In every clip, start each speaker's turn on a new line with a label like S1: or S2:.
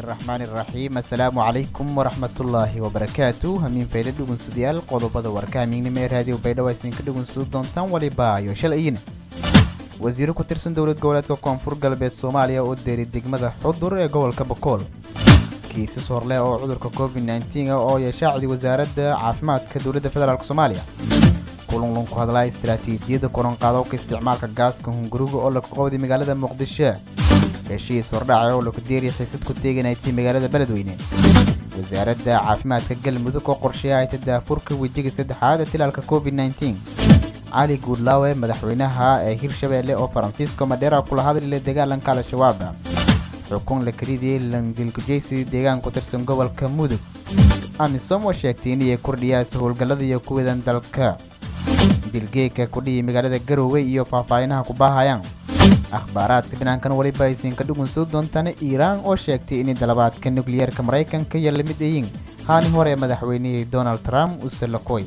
S1: raxmaan iraxiim assalaamu calaykum waraxmatullaahi wabarakaatu hamiin fayla dhugunsadayaal qodobada warka hamiignimo ee raadiyo baydhabo aysan ka dhugunsado doontaan waliba iyo shalayina wasiiro ku tirsan dowlad goboleedka koonfur galbeed soomaaliya oo deeray degmada xudur ee gobolka bokool kiisas horleh oo cudurka covid nteen oo yeeshaacdi wasaaradda caafimaadka dowladda federaalk soomaaliya kulunlun ku hadlaa istaraatiijiyadda koronqaadowka isticmaalka gaaska hunguriga oo laga qabday magaalada muqdisho heshiis hordhaca oo laku deeriya xiisad ku teeganaytay magaalada beledweyne wasaaradda caafimaadka galmudug oo qorsheeya tadaafurka wejiga saddexaad ee tilaalka covid nteen cali guudlaawe madaxweynaha ee hirshabeelle oo faransiisko madheera kula hadlila dagaalanka al-shabaab xukun la karidiyey langilkujeysi deegaan ku tirsan gobolka mudug amisom oo sheegtay inay kordhiyaas howlgallada iyo kuwadan dalka dilgeeka kudhiyi magaalada garowe iyo faahfaahinaha ku baahayaan akhbaaraadka dhinaankan weliba aysan ka dhugunsoo doontaan iiraan oo sheegtay inay dalabaadka nukliyeerka maraykanka iyo lamid ayiin haani hore ee madaxweynihii donald trump usalakoy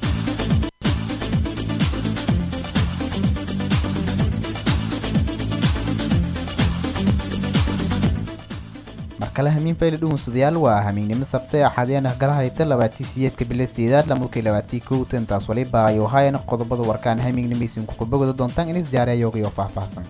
S1: markale hamiin fayle dhugunsadayaal waa hamiignimo sabtay axaadiyana kala hayta labaatii siyeedka bilo sideedaad lamulkii labaatii kow tantaas waliba ay ohayan qodobada warkaan hamiignimaisin kukubagooda doontaan inis diyaariyayoogayo faahfaahsan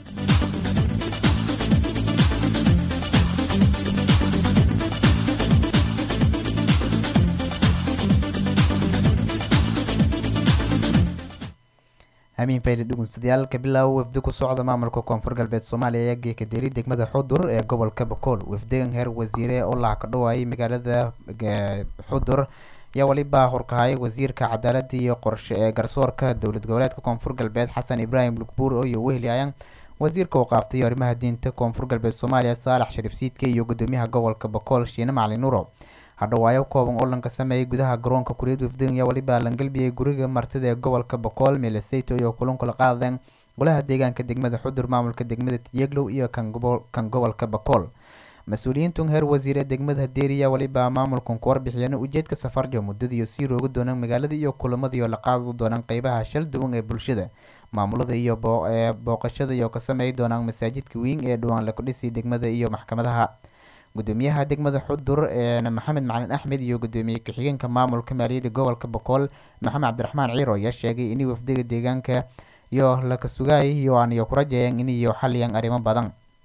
S1: hamiin fayle dhugunsadayaal kabilaawo wafdi ku socda maamulka koonfur galbeed soomaaliya ayaa geeka deeri degmada xudur ee gobolka bokool wafdegan heer wasiire oo laha ka dhawaayay magaalada xudur ayaa waliba horkahaya wasiirka cadaaladda iyo qorshe ee garsoorka dowlad goboleedka koonfur galbeed xasan ibraahim lugbuur iyo wehliayaan wasiirka uu qaaftay arrimaha diinta koonfur galbeed soomaaliya saalax shariif siidke iyo gudoomiyaha gobolka bokool shiine macalin nuuro hadhawaayo kooban oo lanka sameeyay gudaha garoonka kuriyad wafdegan ayaa waliba langalbiyey guriga martida ee gobolka bokool meeleseyto iyo kulankula qaadeen golaha deegaanka degmada xudur maamulka degmada tiyeglow iyo kan gobolka bokool mas-uuliyiintun heer wasiir ee degmada deeriya waliba maamulkan ku warbixiyeen ujeedka safarjo muddadiiyo sii roogi doonaan magaalada iyo kulamadiioo la qaadi doonaan qeybaha shal duwan ee bulshada maamulada iyo booqashada iyo ka sameey doonaan masaajidka weyn ee dhawaan laku dhisay degmada iyo maxkamadaha gudoomiyaha degmada xudur ee maxamed macalin axmed iyo gudoomiye ku-xigeenka maamulka maaliyadda gobolka bokool maxamed cabdiraxmaan ciiro ayaa sheegay inay wafdiga deegaanka iyo laka sugaayay iyo aaniyo ku rajeeyeen inayo xaliyaan arrimo badan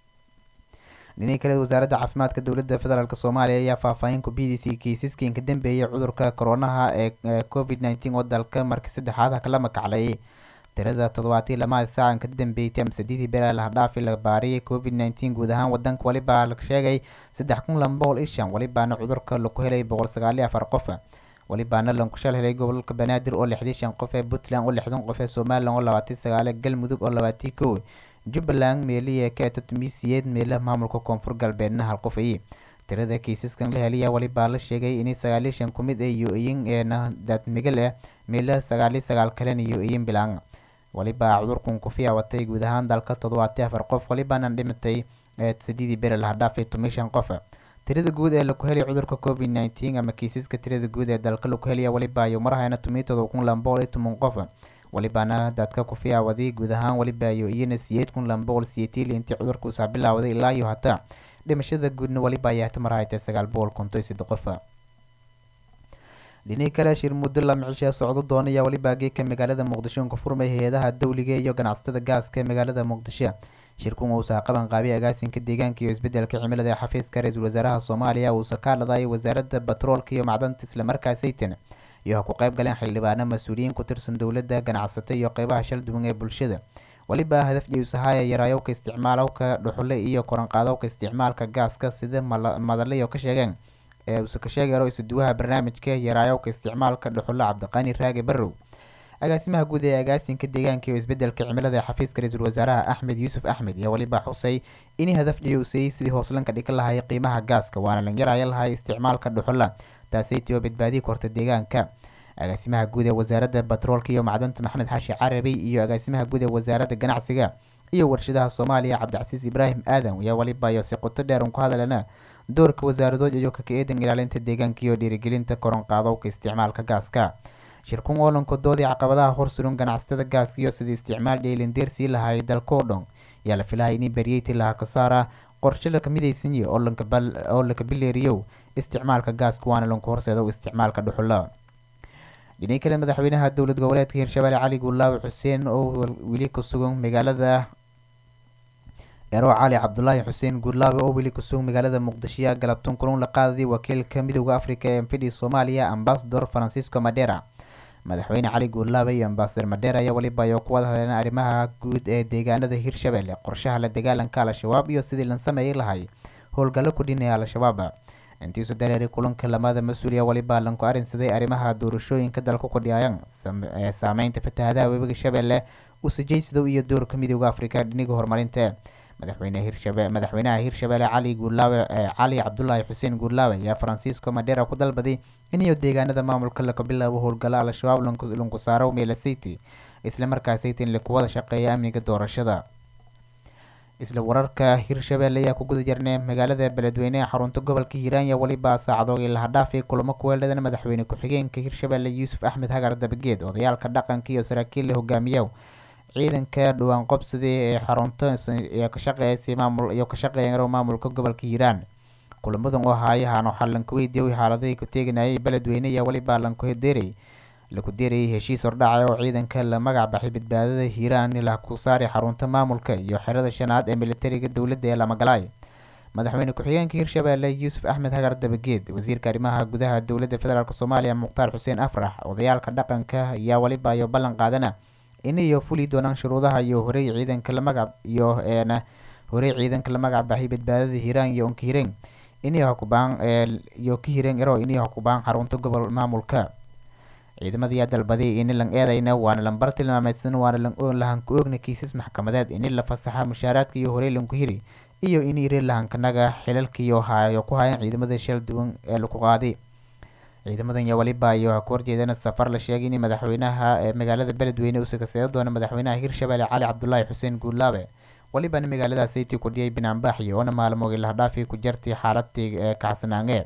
S1: dhinii kale wasaaradda caafimaadka dowladda federaalk soomaaliya ayaa faahfaahin ku b d c kiisaskii ka dambeeyay cudurka koronaha ee covid nteen oo dalka markii saddexaad kala makaclayay tirada toddobaatii lamaad saacan ka dambeeytay ama saddeedii beraa laha dhaafi la baariyay covid nteen guud ahaan wadanka walibaa la sheegay saddex kun laba boqol iyo shan walibaana cudurka laku helay boqol sagaaliyo afar qof walibaana lanku shal helay gobolka banaadir oo lixdii shan qof ee puntland oo lixdan qof ee somalilan oo labaatii sagaale galmudug oo labaatii kow jubbaland meeliya keeta tumisiyeed meelaha maamulka koonfur galbeedna hal qof ayi tirada kiisaskan la heliya walibaa la sheegay inay sagaaliyo shan ku mid iyo iyin eena daadmigal ah meelaha sagaaliyo sagaal kalena iyo iyin bilaan walibaa cudurkan ku fiicwatay guud ahaan dalka toddobaati afar qof walibaana dhimatay sadiidii bere laha dhaafay toban shan qof tirada guud ee laku helay cudurka covid nteen ama kiisaska tirada guud ee dalka laku helaya waliba iyo marahayna tomiyo todoba kun laba boqol iyo toban qof walibaana dadka ku fiicwaday guud ahaan waliba iyo iyana siyeed kun laba boqol siyeetiil intii cudurka usaa bilaawday ilaa iyo hataa dhimashada guudna waliba ayaa hata marahaytay sagaal boqol konton iyo saddex qof dhinii kale shir muddo lama cishaa socdo doonaya waliba geeka magaalada muqdisho ka furmay hay-adaha dowliga iyo ganacsatada gaaska ee magaalada muqdisho shirkun uusaa qaban qaabay agaasinka deegaanka iyo isbedelka cimilada ee xafiiska ra-iisul wasaaraha soomaaliya uusa ka hadladayay wasaaradda batroolka iyo macdanta islamarkaa saytan iyo ha ku qayb galeen xildhibaano mas-uuliyiin ku tirsan dowladda ganacsato iyo qeybaha shal duwan ee bulshada waliba hadaf jeyusahaya yaraayowka isticmaalowka dhuxule iyo koranqaadowka isticmaalka gaaska sida madalayo ka sheegeen ee uuse ka sheegaro isuduwaha barnaamijka yaraayowka isticmaalka dhuxulle cabdiqani raage barrow agaasimaha guud ee agaasinka deegaanka iyo isbedelka cimilada ee xafiiska ra-iisul wasaaraha axmed yuusuf axmed iyo waliba xusay inay hadaf dhiyowsayey sidii hooslanka dhigan lahay qiimaha gaaska waana lan yaraya lahay isticmaalka dhuxulla taasaytii oo badbaadiyi korta deegaanka agaasimaha guud ee wasaaradda batroolka iyo macdanta maxamed xaashi carabi iyo agaasimaha guud ee wasaaradda ganacsiga iyo warshadaha soomaaliya cabdicasiis ibraahim aadan ayaa waliba iyo si qoto dheer un ku hadalana doorka wasaaradood iyo kaka eedan ilaalinta deegaanka iyo dhiirigelinta koronqaadowka isticmaalka gaaska shirkun oolanka doodii caqabadaha horsuran ganacsatada gaaska iyo sidii isticmaal dheelindeer sii lahaayay dalka oo dhan ayaa la filahaya inay baryeyti laha kasaara qorshe laka midaysanyi oo laka bileeriyow isticmaalka gaaska waana lanku horseedo isticmaalka dhuxula dhinaca kale madaxweynaha dowlad goboleedka hirshabelle cali guulaawe xuseen oo weli ku sugan magaalada ero cali cabdulaahi xuseen guulaawe oo weli kusugan magaalada muqdisho galabtun kulan la qaadayay wakiilka midooda africa ee fidhi soomaaliya ambasador francisco madera madaxweyne cali guulaawe iyo ambasador madera ayaa weliba ay ku wada hadleen arrimaha guud ee deegaanada hirshabelle qorshaha la dagaalanka al-shabaab iyo sidii la sameeyi lahay howlgallo ku dhinaya al-shabaab intiisu dareeray kulanka lamada mas-uuliya weliba lanku arrinsaday arrimaha doorashooyinka dalka kudhiyaayan saameynta fatahadaha webiga shabeelle usajaysidow iyo doorka midooda africa dhiniga horumarinta madaxweyne hirshabe madaxweynaha hirshabelle cali guulaawe cali cabdulaahi xuseen guulaawe ayaa francisco madera ku dalbaday iniyo deegaanada maamulka laka bilaabo howlgalo al-shabaab lanku saaro meelasiti islamarkaasaytin laku wada shaqeeya amniga doorashada isla wararka hirshabelle ayaa ku guda jirnay magaalada beledweyne ee xarunta gobolka hiiraan iyo weliba saacadoogii lahadhaafay kulamo kuweeldhadan madaxweyne ku-xigeenka hirshabelle yuusuf axmed hagar dabageed odayaalka dhaqanka iyo saraakiil la hogaamiya ciidanka dhawaan qobsada ee xarunta iyo ka shaqeeysay maamul iyo ka shaqeeya maamulka gobolka hiiraan kulamadan oo haayahan waxaa lanka weydiiyay xaaladahay ku teeganayay beledweyne iyo weliba lanku deeray laku deerayay heshiis hordhaca oo ciidanka la magac baxay badbaadada hiiraan la ku saaray xarunta maamulka iyo xerada shanaad ee militariga dowladda ee lamagalaay madaxweyne ku-xigeenka hirshabelle yuusuf axmed hagar dabageed wasiirka arrimaha gudaha dowladda federaalk soomaaliya mukhtaar xuseen afrax odayaalka dhaqanka ayaa weliba iyo ballan qaadana inayo fuli doonaan shuruudaha iyo horey ciidanka la magac iyo eena horey ciidanka la magac baxay badbaadada hiiraan iyo onka hireen inay hakubaan iyo ka hireen ero inay hakubaan xarunta gobol maamulka ciidamadayaa dalbaday ini lan eedayna waana lambar tilmaamaysan waana lahanku oogna kiisas maxkamadeed ini la fasaxa mushaaraadka iyo horey lanku hiri iyo in ire lahankanaga xilalkiiyo hayo ku hayan ciidamada shal duwan ee laku qaaday ciidamadan iyo weliba iyo ku horjeedana safar la sheegay in madaxweynaha ee magaalada beledweyne uu sakaseedo doono madaxweynaha hirshabelle cali cabdulaahi xuseen guulaabe welibana magaalada sayti kudhiyay binaanbaaxi oona maalmoogii lahadhaafii ku jartay xaaladii ee kacsanaange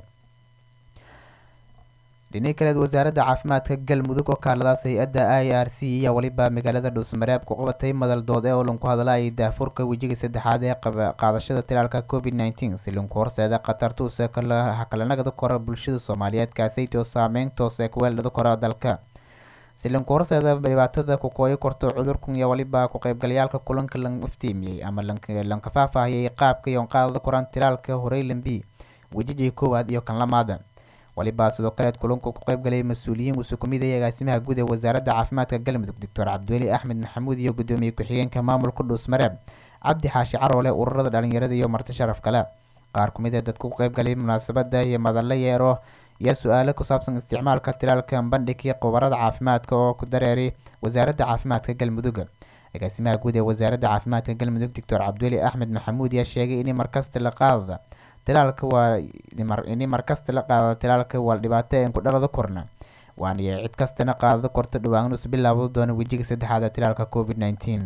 S1: dhinaca kaleed wasaaradda caafimaadka galmudug oo kaaladaas hay-adda i r c ayaa weliba magaalada dhuusmareeb ku qabatay madal dood ee oo lanku hadlayay daafurka wejiga saddexaad ee qaadashada tilaalka covid nneteen si lanku horseeda khatarta use hakalanagada kora bulshada soomaaliyeed kaasayt oo saameyn toos ee kuweeldhada kora dalka si lanku horseeda dhibaatada kukooyo korto cudurkan iyo weliba ku qaybgalayaalka kulanka lan iftiimiyey ama lanka faahfaahiyey qaabka iyo qaadada koran tilaalka horey lambi wejijii koowaad iyo kan lamaada waliba sidoo kaleed kulanku ku qaybgalay mas-uuliyiin usu kumid ay agaasimaha guud ee wasaaradda caafimaadka galmudug doctor cabdiweli axmed maxamuud iyo gudoomiye ku-xigeenka maamulka dhuusmareeb cabdi xaashi caroole ururada dhalinyarada iyo marti sharaf kale qaar kumid ee dadka ku qaybgalay munaasabada iyo madalla yeero iyo su-aalo ku saabsan isticmaalka tilaalka bandhigii khubarada caafimaadka oo ku dareeray wasaaradda caafimaadka galmudug agaasimaha guud ee wasaaradda caafimaadka galmudug doctor cabdiweli axmed maxamuud ayaa sheegay in markasta la qaadada tilaalka waa ini markasta la qaado tilaalka waa dhibaato een ku dhalada korna waana cid kastana qaadada korto dhawaan us bilaabo doono wejiga saddexaad ee tilaalka covid nneteen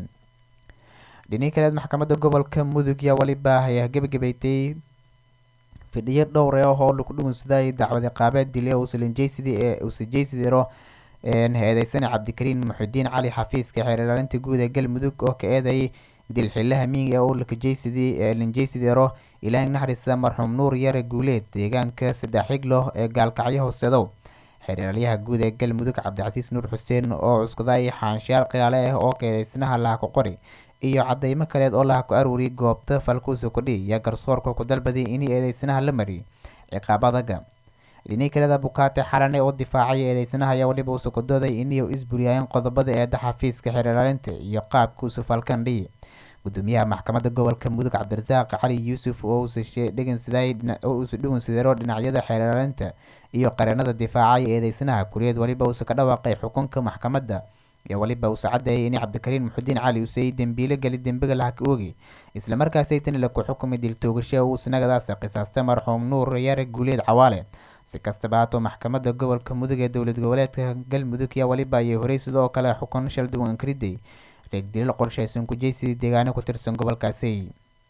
S1: dhinihi kaleed maxkamadda gobolka mudug yaa weliba ayaa gebagabeeytay fidhiyo dhowr ee oo lagu dhugunsaday dacwad iqaabeed dile usalanjeysidii ee usajeysidiro eedeysane cabdikariin muxudiin cali xafiiska xeer ilaalinta guud ee galmudug oo ka eedayay dilxilaha miing ee uu lakajeysidii lanjeysideero ilaahay naxariista marxuum nuur yare guuleed deegaanka sadexiglo ee gaalkacyo hooseedow xeeralyaha guud ee galmudug cabdicasiis nuur xuseen oo cuskuday xaanshayaal khilaale ah oo keedeysnaha laha ku qori iyo cadeymo kaleed oo laha ku aruuriyay goobta falkuusa kudhi iyo garsoorka ku dalbaday inay eedeysnaha la mariy ciqaab adaga dhinii kaleda bukaate xalane oo difaacay eedeysnaha ayaa waliba uusa ku dooday inay isburiyayeen qodobada eeda xafiiska xeerlaalinta iyo qaabkuusa falkan dhihi gudoomiyaha maxkamadda gobolka mudug cabdirasaaq cali yuusuf oo uusa dhugunsideero dhinacyada xeerlaalinta iyo qareenada difaacay eedeysnaha kuriyeed waliba uusa ka dhawaaqay xukunka maxkamadda iyo waliba uusa caddeeyay in cabdikariin muxudiin cali uusay dembiilo geli dembiga laha ka oogi islamarkaasaytani laku xukumay diltoogasho uu sanagadaas qisaastay marxuum nuur yare guuleed cawaale si kastaba haatoo maxkamadda gobolka mudug ee dowlad goboleedka galmudug yaa waliba ayay horey sidoo kale xukun shal duwan inkriday reegdilil qorshaysan ku jeysidii deegaano ku tirsan gobolkaasi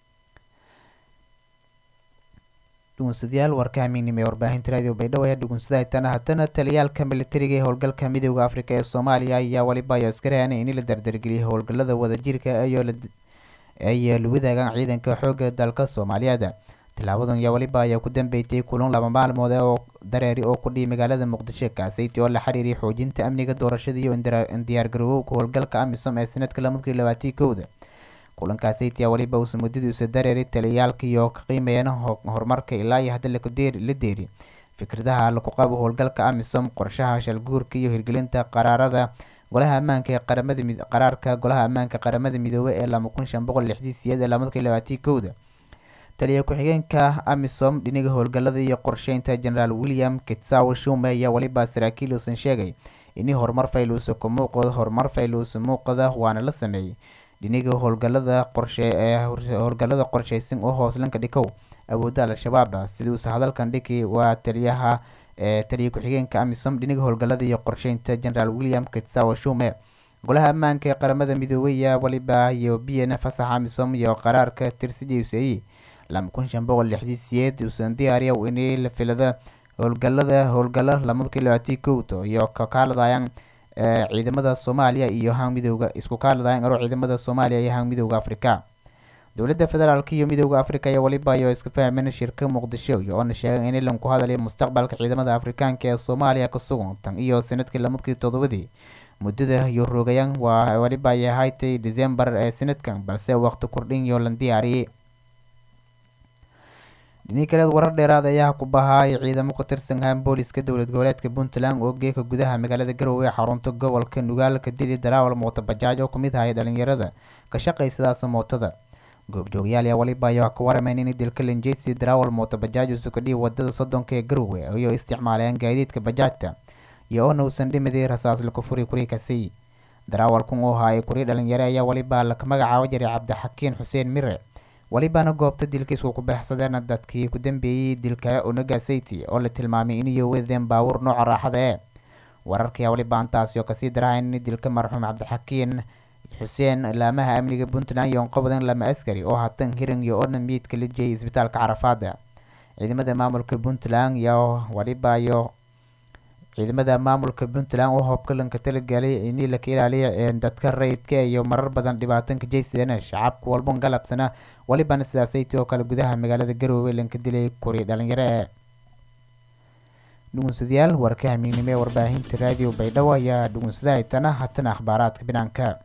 S1: dhugunsadayaal warka hamiignimo ee warbaahinta raadiyo baydhabo ayaa dhugunsaday tana haddana taliyaalka militariga ee howlgalka midooda afrika ee soomaaliya ayaa waliba ayo iska reanay in la dardargeliyay howlgalada wadajirka iyo ay la wadaagaan ciidanka xoogga dalka soomaaliyeed tilaabadan yaa weliba ayaa ku dambeeytay kulan laba maalmood oo dareeri oo ku dhihi magaalada muqdisho kaasayti oo la xiriiray xoojinta amniga doorashada iyo diyaargarowowka howlgalka amisom ee sanadka lamadkii labaatii kowda kulankaasayt yaa weliba uusa muddadiisa dareeri taliyaalka iyo ka qiimeeyeen horumarka ilaa iyo hadda la deeri fikradaha laku qabo howlgalka amisom qorshaha shalguurka iyo hirgelinta qaraarada golaha ammaanka ee qaramada qaraarka golaha ammaanka qaramada midoobey ee lama kun shan boqol lixdii siyeed ee lamadkii labaatii kowda taliya ku-xigeenka amisom dhiniga howlgalada iyo qorsheynta generaal william kitsaw shume ayaa weliba saraakiil uusan sheegay ini horumar fayluusa ku muuqdo horumar fayluusa muuqada waana la sameeyey dhiniga howlgalada qorshe ee howlgalada qorsheysan oo hooslanka dhikow awoodda al-shabaab siduusa hadalkan dhiki waa taliyaha ee taliya ku-xigeenka amisom dhiniga howlgalada iyo qorsheynta generaal william kitsaw shume golaha ammaanka ee qaramada midoobey yaa weliba iyo biyana fasaxa amisom iyo qaraarka tirsijuseyi lama kun shan boqol lixdii siyeed uusan diyaariya ini la filada howlgalada howlgalo lamadkii labaatii kowto iyo kakaaladayaan ciidamada soomaaliya iyo hang midooda isku kaaladayaan aro ciidamada soomaaliya iyo hang midooda afrika dowladda federaalk iyo midooda afrika ayaa weliba ayo iska fahmeen shirka muqdisho iyo oona sheegay in ilan ku hadalaya mustaqbalka ciidamada afrikaanka ee soomaaliya ka sugan tan iyo sanadkii lamadkii todobadii muddada iyo roogayaan waa weliba ay ahaaytay decembar ee sanadkan balse waqti kordhin iyo lan diyaariyey dhini kaleed warar dheeraad ayaa ku bahaay ciidamo ku tirsan haan booliska dowlad goboleedka puntland oo geeka gudaha magaalada garowe ee xarunta gobolka nugaalka dili daraawal mooto bajaaj oo kumid ahay dhalinyarada ka shaqaysadaasa mootada goobjoogayaal yaa waliba ayaa ka warameyn in dilka lanjeysi daraawal mooto bajaaj uusa ka dhihi wadada soddonka ee garowe iyo isticmaalayaan gaadiidka bajaajta iyo oona uusan dhimidii rasaas laku furi kuri kasay daraawalkun oo haayay kuri dhalinyare ayaa waliba laka magacaabo jiray cabdixakiin xuseen mire welibana goobta dilkiisku ku baxsadeen dadkii ku dambeeyey dilka onaga sayti oo la tilmaamay inay wadeen baawur nooca raaxada ee wararkii waliba antaasi oo kasii darahayn in dilka marxuum cabdixakiin xuseen laamaha amniga puntland iyo qobadan lama askari oo hatan hiran iyo oona miidka la jeeyay isbitaalka carafaada ciidamada maamulka puntland iyo waliba iyo ciidamada maamulka puntland oo hobkalanka talagalay in laka ilaaliya dadka rayidka iyo marar badan dhibaatanka jeysadeen shacabka walbon galabsana walibana sidaasaytii oo kale gudaha magaalada garowe lanka dilay kuri dhalinyaro ee dhugunsadayaal warka hamiignimo ee warbaahinta raadiyo baydhabo ayaa dhugunsada haytana hatana akhbaaraadka binaanka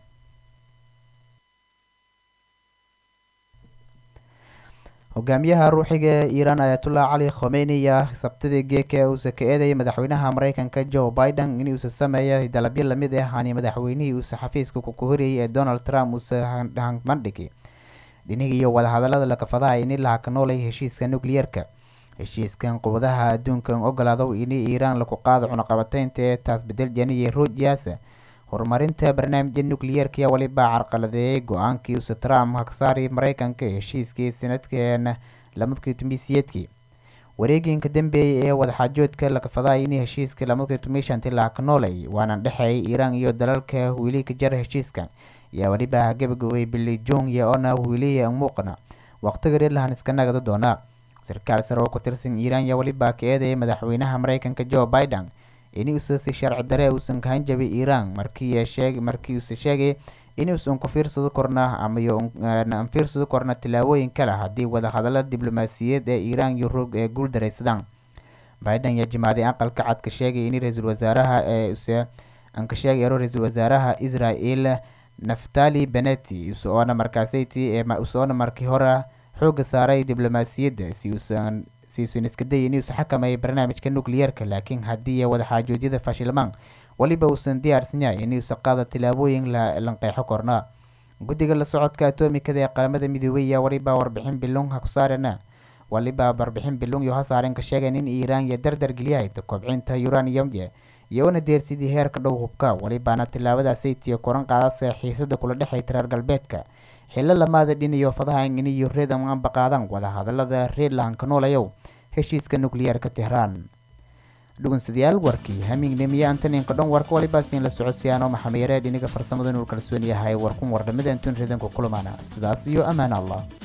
S1: hogaamiyaha ruuxiga ee iiraan ayatullah cali khomeyni ayaa sabtidii geeka uusa ka eedayay madaxweynaha mareykanka joe biden inuusa sameeya dalabyo lamid ah hani madaxweynihii uusa xafiiska ku horreeyay ee donald trump uusa handhigay dhiniga iyo wadahadalada lakafadaha ini laha ka noolay heshiiska nucleyeerka heshiiskan qubadaha adduunkan ogolaado ini iiraan laku qaado cunaqabateynta ee taas bedel janiye ruujiyaasa horumarinta barnaamijka nucleyeerka ayaa waliba carqaladeeyay go-aankii uusa trump haksaari mareykanka heshiiskii sanadkan lamadkii tumisiyedkii wareeginka dambeeyay ee wadaxaajoodka lakafadaha ini heshiiska lamadkii tumishanti laha ka noolay waana dhexeeyay iiraan iyo dalalka wili ka jara heshiiskan ayaa waliba gabagabay bili jong iyo ona wiliya muuqna waqtiga reerlahan iska nagada doonaa sarkaal sare oo ku tirsan iiraan ayaa waliba ka eedayay madaxweynaha mareykanka joe biden inuusa si sharci dare uusan ka hanjabay iiraan markii sheeg markii uusa sheegay inuusan ku fiirsado korna ama aan fiirsado korna tillaabooyin kale haddii wadahadalada diblomaasiyadeed ee iiraan iyo roog ee guul daraysadaan biden ayaa jimaaday aqalka cad ka sheegay in ra-iisul wasaaraha ee use aan ka sheegay ero ra-iisul wasaaraha israel naftali beneti usoona markaasayti ee usoona markii hore xooga saaray diblomaasiyadda si uusan siisun iska day inuusa xakamayay barnaamijka nucleyeerka laakiin haddii wadaxaajoodyada fashilmaan weliba uusan diyaarsan yahay inuusa qaada tillaabooyin lanqeexo korna guddiga la socodka atomikada ee qaramada midoobey ayaa waliba warbixin bilung ha ku saarena waliba warbixin bilung iyo ha saaren ka sheegeen in iiraan iyo dardar geliyahay kobcinta uraniumye iyo una deersidii heerka dhow hubka walibaana tillaabadaasaytiyo koran qaadase xiisada kula dhexayta reer galbeedka xillo lamaada dhin iyo fadahan iniyo reedan anba qaadan wadahadalada reerlahan ka noolayow heshiiska nucleyeerka tehraan dhugunsadayaal warkii hamiignimiye antaninka dhan warka walibaasiin la socodsiyaano maxameyareed iniga farsamada nuur kalsoon yahay warkun wardhamada antun reedanku kulamaana sidaas iyo ammaan allah